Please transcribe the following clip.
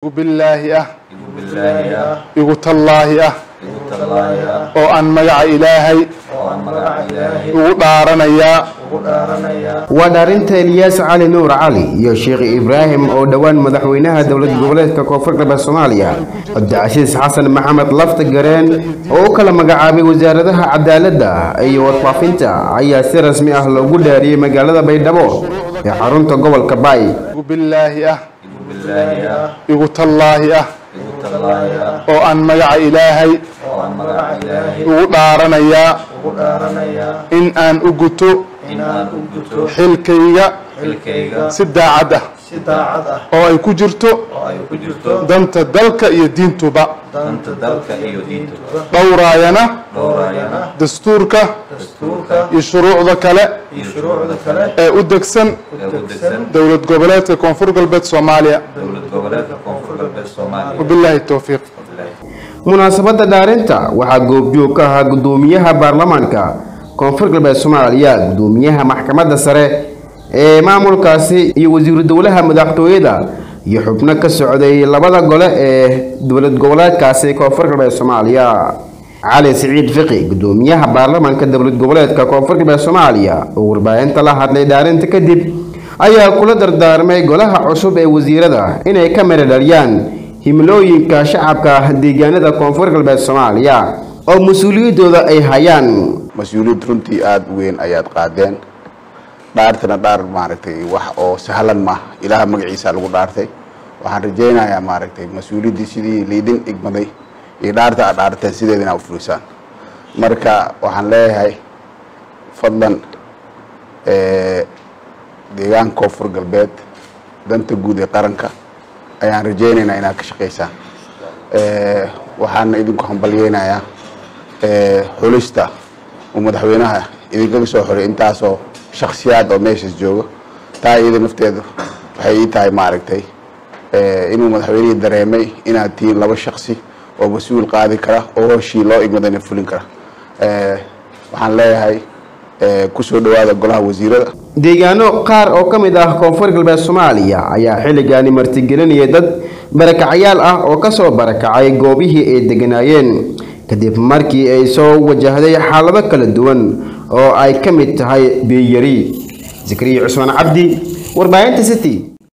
igu billaahi ah igu billaahi ah igu tallaahi ah igu tallaahi ah oo aan magaca ilaahay oo aan magaca ilaahay ugu dhaaranayaa ugu dhaaranayaa waa dhaarinta eliyaas cali nuur cali iyo sheekh ibraahim oo dhowaan madaxweynaha dowlad goboleedka koonfur galbeed soomaaliya cabdicasiis xasan maxamed lafta gareen oo u kala magacaabay wasaaradaha cadaaladda iyo warfaafinta ayaa si rasmi ah loogu dhaariyey magaalada baydhabo ee xarunta gobolka baay igu billaahi ah igu billaahi ah igu tallaahi ah igu tallaahi ah oo aan magaca ilaahay oo aan magaca ilaahay ugu dhaaranayaa ugu dhaaranayaa in aan u guto in aan u guto xilkayga xilkayga si daacad ah si daacad ah oo ay ku jirto oo ay ku jirto danta dalka iyo diintuba danta dalka iyo diintuba dhowraayana dhowraayana dastuurka dastuurka iyo shuruucda kale iyo shuruucda kale ee u degsan ee u degsan dowlad goboleedka koonfur galbeed soomaaliya dowlad goboleedka koonfur galbeed soomaaliya wabilaahi towfiiq munaasabadda dhaarinta waxaa goobjoog ka ahaa guddoomiyaha baarlamaanka koonfur galbeed soomaaliya guddoomiyaha maxkamadda sare ee maamulkaasi iyo wasiiru dowlaha madaxtooyada iyo xubno ka socday labada gole ee dowlad goboleedkaasi koonfur galbeed soomaaliya cali siciid fiqi guddoomiyaha baarlamaanka dowlad goboleedka koonfur galbeed soomaaliya oo warbaahinta la hadlay dhaarinta kadib ayaa kula dardaarmay golaha cusub ee wasiirada inay ka mara dhaliyaan himilooyinka shacabka deegaanada koonfur galbeed soomaaliya oo mas-uuliyaddooda ay hayaan mas-uuliyad runtii aada u weyn ayaad qaadeen dhaartana dhaar maaragtay wax oo sahlan maaha ilaaha magaciisa lagu dhaartay waxaan rajaynayaa maaragtay mas-uuliyaddii sidii liidin igmaday iyo dhaarta aad dhaarteen sideeda inaa ufulisaan marka waxaan leeyahay fadlan deegaanka koonfur galbeed danta guud ee qaranka ayaan rajaynaynaa inaad ka shaqaysaan waxaana idinku hambalyeynayaa xulista uu madaxweynaha idinkaga soo xoray intaasoo shaksiyaad oo meeshaas jooga taa iyada nafteedu waxay ii tahay maaragtay inuu madaxweynihii dareemay inaad tihiin laba shaksi oo mas-uul qaadi kara oo hooshii loo igmadana fulin kara waxaan leeyahay kusoo dhawaada golaha wasiirada deegaano qaar oo ka mid ah koonfur galbeed soomaaliya ayaa xilligaani martigelinaya dad barakacayaal ah oo kasoo barakacay goobihii ay deganaayeen kadib markii ay soo wajahday xaalado kala duwan oo ay ka mid tahay biyari zakariya cusmaan cabdi warbaahinta city